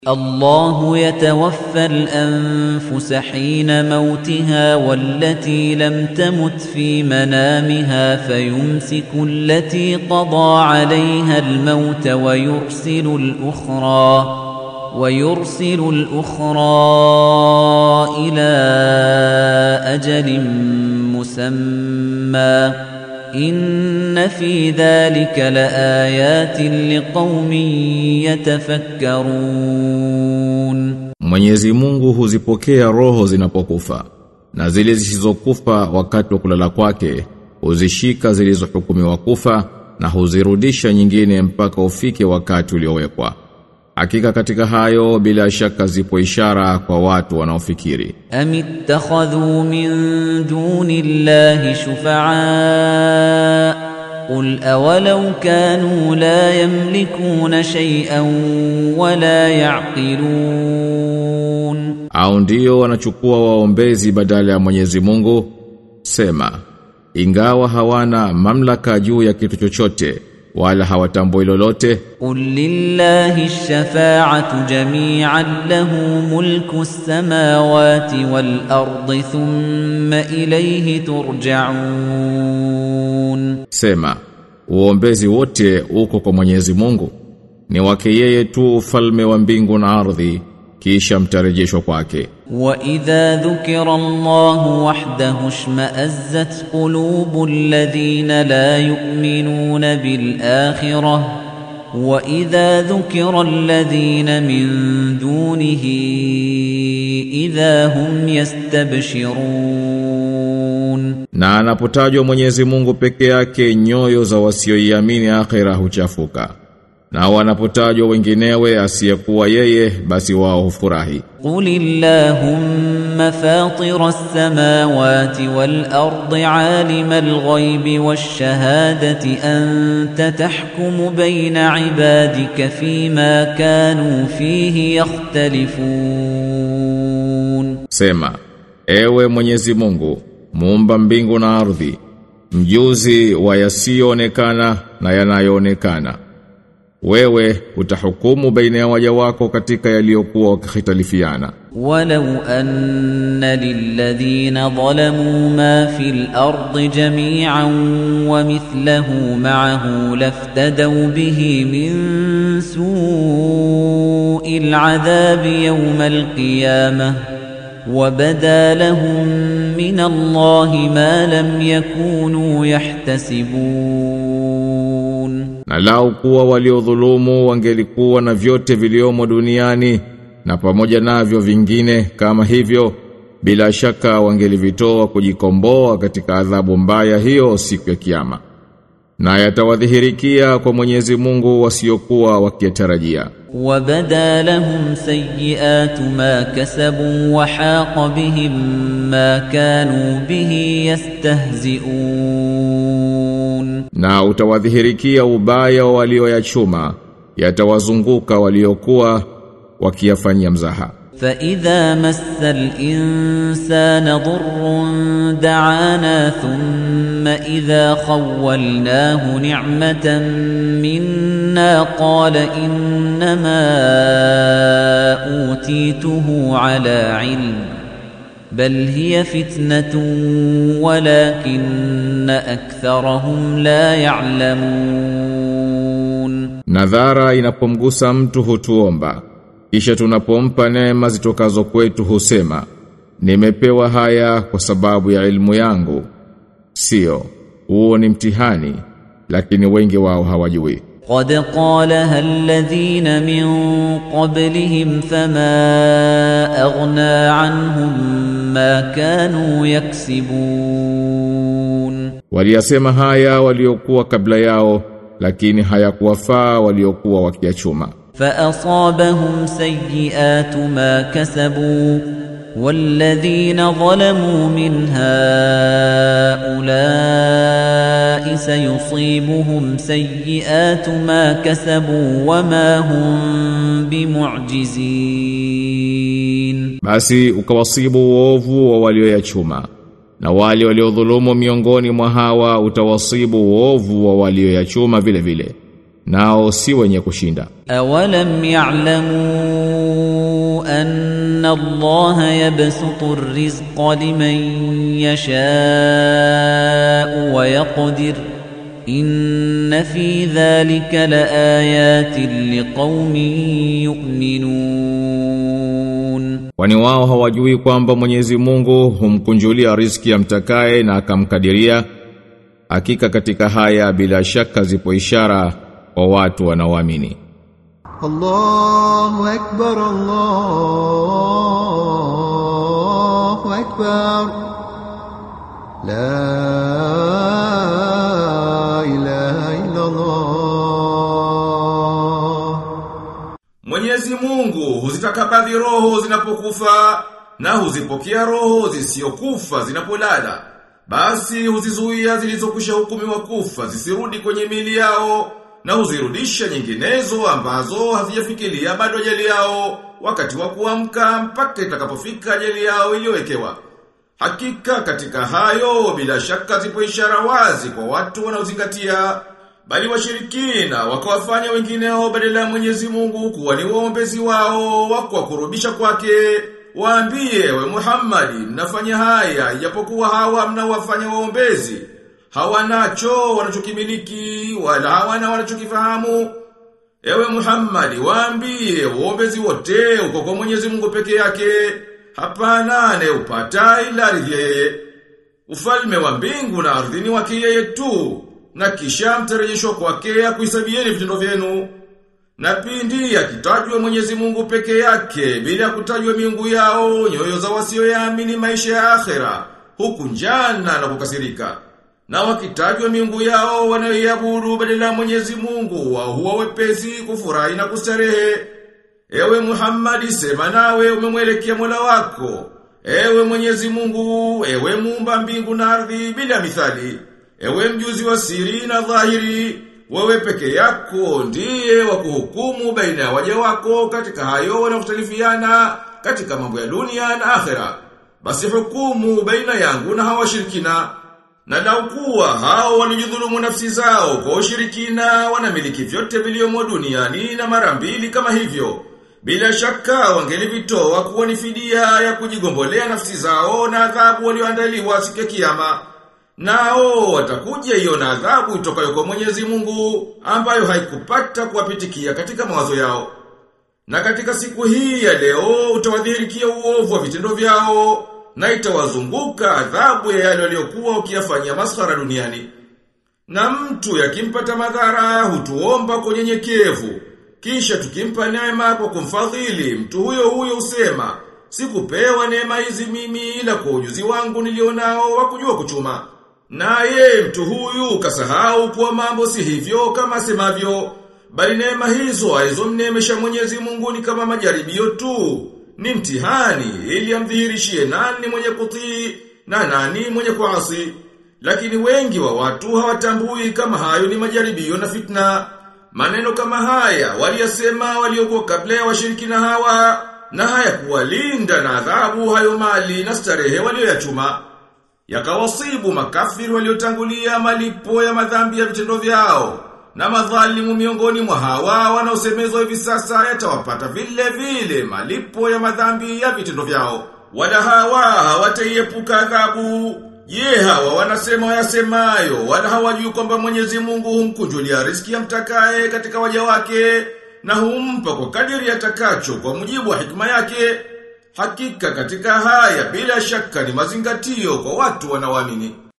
الله يتوفى الأنفس حين موتها والتي لم تمت في منامها فيمسك التي قضى عليها الموت ويرسل الأخرى ويرسل الأخرى إلى أجل مسمى إن في ذلك لآيات لقوم يتفكرون Mwenyezi Mungu huzipokea roho zinapokufa na zile zisizokufa wakati wa kulala kwake huzishika zilizohukumiwa kufa na huzirudisha nyingine mpaka ufike wakati uliowekwa. Hakika katika hayo bila shaka zipo ishara kwa watu wanaofikiri. أم اتخذوا من دون الله شفعاء قل أولو كانوا لا يملكون شيئا ولا يعقلون Au ndio wanachukua waombezi badala ya Mwenyezi Mungu? Sema, ingawa hawana mamlaka juu ya kitu chochote wala hawatambui lolote, قل لله الشفاعة جميعا له ملك السماوات والأرض ثم إليه ترجعون sema, uombezi wote uko kwa Mwenyezi Mungu. Ni wake yeye tu ufalme wa mbingu na ardhi, kisha mtarejeshwa kwake. وإذا ذكر الله وحده اشمأزت قلوب الذين لا يؤمنون بالآخرة وإذا ذكر الذين من دونه إذا هم يستبشرون Na anapotajwa Mwenyezi Mungu peke yake nyoyo za wasioiamini akhera huchafuka. Na wanapotajwa wenginewe asiyekuwa yeye basi wao hufurahi. قل اللهم فاطر السماوات والأرض عالم الغيب والشهادة أنت تحكم بين عبادك فيما كانوا فيه يختلفون Sema, ewe Mwenyezi Mungu, muumba mbingu na ardhi, mjuzi wa yasiyoonekana na yanayoonekana. Wewe utahukumu baina ya waja wako katika yaliyokuwa wakihitalifiana. ولو أن للذين ظلموا ما في الأرض جميعا ومثله معه لافتدوا به من سوء العذاب يوم القيامة وبدا لهم من الله ما لم يكونوا يحتسبون Na lau kuwa waliodhulumu wangelikuwa na vyote viliomo duniani na pamoja navyo vingine kama hivyo bila shaka wangelivitoa kujikomboa katika adhabu mbaya hiyo siku ya kiyama. Na yatawadhihirikia kwa Mwenyezi Mungu wasiokuwa wakiyatarajia. وبدا لهم سيئات ما كسبوا وحاق بهم ما كانوا به يستهزئون Na utawadhihirikia ubaya wa walioyachuma, yatawazunguka waliokuwa wakiyafanyia mzaha. فإذا مس الإنسان ضر دعانا ثم إذا خولناه نعمة منا قال إنما أوتيته على علم بل هي فتنة ولكن أكثرهم لا يعلمون Nadhara inapomgusa mtu hutuomba, kisha tunapompa neema zitokazo kwetu husema, nimepewa haya kwa sababu ya ilmu yangu. Sio, huo ni mtihani, lakini wengi wao hawajui. قد قالها الذين من قبلهم فما أغنى عنهم ما كانوا يكسبون Waliyasema haya waliokuwa kabla yao, lakini hayakuwafaa waliokuwa wakiyachuma. فأصابهم سيئات ما كسبوا والذين ظلموا من هؤلاء سيصيبهم سيئات ما كسبوا وما هم بمعجزين Basi ukawasibu uovu wa walioyachuma na wale waliodhulumu miongoni mwa hawa utawasibu uovu wa walioyachuma vile vile nao si wenye kushinda أولم يعلموا الله يبسط الرزق لمن يشاء ويقدر إن في ذلك لآيات لقوم يؤمنون Kwani wao hawajui kwamba Mwenyezi Mungu humkunjulia riziki amtakaye na akamkadiria hakika katika haya bila shaka zipo ishara kwa watu wanaoamini الله أكبر الله أكبر لا إله إلا الله Mwenyezi Mungu huzitakabadhi roho zinapokufa na huzipokea roho zisiokufa zinapolala. Basi huzizuia zilizokwisha hukumiwa kufa zisirudi kwenye mili yao na huzirudisha nyinginezo ambazo hazijafikiria bado ajali yao wakati wa kuamka mpaka itakapofika ajali yao iliyowekewa. Hakika katika hayo bila shaka zipo ishara wazi kwa watu wanaozingatia bali washirikina wakawafanya wengineo badala ya Mwenyezi Mungu kuwa ni waombezi wao wa kuwakurubisha kwake waambie we Muhammadi mnafanya haya ijapokuwa hawa mnawafanya waombezi hawanacho wanachokimiliki wala hawana wanachokifahamu Ewe Muhammadi waambie waombezi wote uko kwa Mwenyezi Mungu peke yake hapana anayeupata ila ardhi yeye Ufalme wa mbingu na ardhi ni wake yeye tu na kisha mtarejeshwa kwake akuhesabieni vitendo vyenu. Na pindi akitajwa Mwenyezi Mungu peke yake bila kutajwa miungu yao nyoyo za wasioyaamini maisha ya akhera huku njana na kukasirika. Na wakitajwa miungu yao wanayoiabudu badala ya Mwenyezi Mungu wao huwa wepesi kufurahi na kustarehe. Ewe Muhammadi sema nawe umemwelekea Mola wako. Ewe Mwenyezi Mungu, ewe muumba mbingu na ardhi bila mithali. Ewe mjuzi wa siri na dhahiri, wewe peke yako ndiye wa kuhukumu baina ya waja wako katika hayo wanaotalifiana katika mambo ya dunia na akhera. Basi hukumu baina yangu na hawa shirikina. Na lau kuwa hao walijidhulumu nafsi zao kwa ushirikina wanamiliki vyote vilivyomo duniani na mara mbili kama hivyo. Bila shaka wangelivitoa kuwa ni fidia ya kujigombolea nafsi zao na adhabu walioandaliwa siku ya kiyama. Nao watakuja hiyo na adhabu itokayo kwa Mwenyezi Mungu ambayo haikupata kuwapitikia katika mawazo yao. Na katika siku hii ya leo utawadhihirikia uovu wa vitendo vyao na itawazunguka adhabu ya yale waliokuwa ukiyafanyia maskhara duniani. Na mtu yakimpata madhara hutuomba kwa unyenyekevu kisha tukimpa neema kwa kumfadhili, mtu huyo huyo usema, sikupewa neema hizi mimi ila kwa ujuzi wangu nilionao wa kujua kuchuma. Naye mtu huyu kasahau kuwa mambo si hivyo kama asemavyo, bali neema hizo alizomneemesha Mwenyezi Mungu ni kama majaribio tu, ni mtihani ili amdhihirishie nani mwenye kutii na nani mwenye kuasi. Lakini wengi wa watu hawatambui kama hayo ni majaribio na fitna. Maneno kama haya waliyasema waliokuwa kabla ya washirikina hawa na haya kuwalinda na adhabu hayo mali na starehe walioyachuma. Yakawasibu makafiri waliotangulia malipo ya madhambi ya vitendo vyao. Na madhalimu miongoni mwa hawa wanaosemezwa hivi sasa yatawapata vile vile malipo ya madhambi ya vitendo vyao. Wala hawa hawataiepuka adhabu. Je, hawa wanasema wayasemayo, wala hawajui kwamba Mwenyezi Mungu humkunjulia riziki amtakaye katika waja wake na humpa kwa kadiri atakacho kwa mujibu wa hikma yake. Hakika katika haya bila shaka ni mazingatio kwa watu wanaoamini.